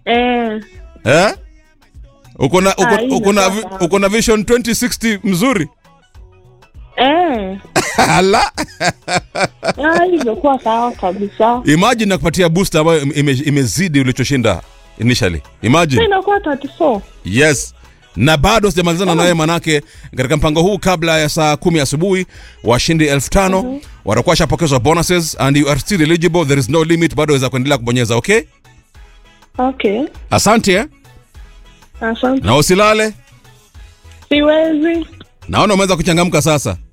Eh. eh? uko na uko, Ah, hii uko na imekuwa sawa. uko na vision 2060 mzuri Eh. ala Ah, hii imekuwa sawa kabisa. imagine nakupatia booster ambayo ime, imezidi ulichoshinda initially Sasa imagine inakuwa 34. yes na bado sijamalizana nawe manake katika mpango huu kabla ya saa kumi asubuhi washindi elfu tano watakuwa shapokezwa bonuses and you are still eligible there is no limit bado waweza kuendelea kubonyeza okay Okay. asante eh? Asante. na usilale Siwezi. naona umeweza kuchangamka sasa